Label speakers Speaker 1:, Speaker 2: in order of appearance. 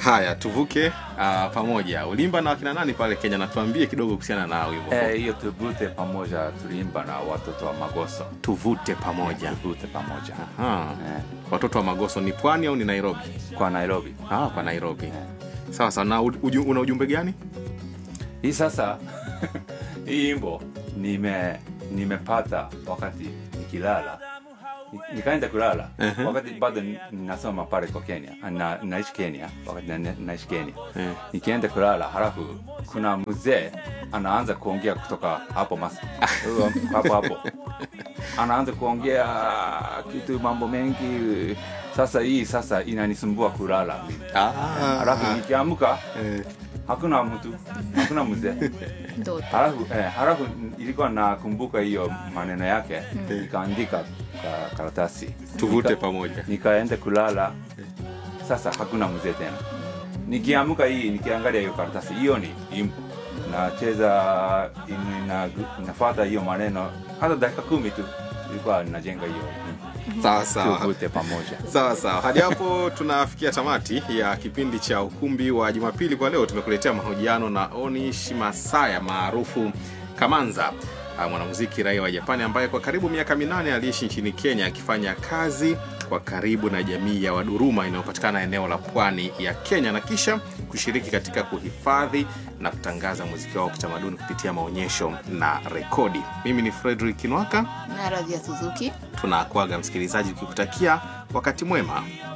Speaker 1: Haya, tuvuke uh, pamoja. Ulimba na wakina nani pale Kenya? Natuambie kidogo kuhusiana na wimbo
Speaker 2: Eh,
Speaker 1: huu.
Speaker 2: hiyo tuvute pamoja tuliimba na watoto wa Magoso.
Speaker 1: Tuvute pamoja.
Speaker 2: Tuvute pamoja
Speaker 1: Aha.
Speaker 2: eh,
Speaker 1: Watoto wa Magoso ni pwani au ni Nairobi?
Speaker 2: kwa Nairobi.
Speaker 1: Ah, kwa Nairobi. Sawa sawa. Na uju, una ujumbe gani?
Speaker 2: Hii sasa hii wimbo nime nimepata wakati nikilala Ni- nikaenda kulala
Speaker 1: Ehe.
Speaker 2: wakati bado ni- ninasoma pale kwa Kenya na, naishi Kenya wakati na, naishi Kenya
Speaker 1: Eh.
Speaker 2: nikienda kulala halafu kuna mzee anaanza kuongea kutoka hapo mas hapo hapo anaanza kuongea kitu mambo mengi sasa hii sasa inanisumbua kulala
Speaker 1: Ah,
Speaker 2: halafu nikiamka
Speaker 1: eh,
Speaker 2: hakuna mtu hakuna mzee
Speaker 3: ndoto
Speaker 2: halafu eh, halafu ilikuwa nakumbuka hiyo maneno yake nikaandika ka, karatasi
Speaker 1: tuvute
Speaker 2: Nika-
Speaker 1: pamoja.
Speaker 2: nikaenda kulala sasa hakuna mzee tena nikiamka hii nikiangalia hiyo karatasi hiyo ni impo nacheza ina, inafuata hiyo maneno hata dakika kumi tu ilikuwa najenga hiyo
Speaker 1: Sawa sawa.
Speaker 2: tuvute pamoja
Speaker 1: Sawa sawa, hadi hapo tunafikia tamati ya kipindi cha ukumbi wa Jumapili kwa leo. Tumekuletea mahojiano na Onish Masaya maarufu Kamanza, ah, mwanamuziki raia wa Japani ambaye kwa karibu miaka minane aliishi nchini Kenya akifanya kazi kwa karibu na jamii ya Waduruma inayopatikana eneo la pwani ya Kenya na kisha kushiriki katika kuhifadhi na kutangaza muziki wao wa kitamaduni kupitia maonyesho na rekodi. Mimi ni Frederick Kinwaka,
Speaker 3: na radhi ya Suzuki
Speaker 1: tunakuaga msikilizaji, ukikutakia wakati mwema.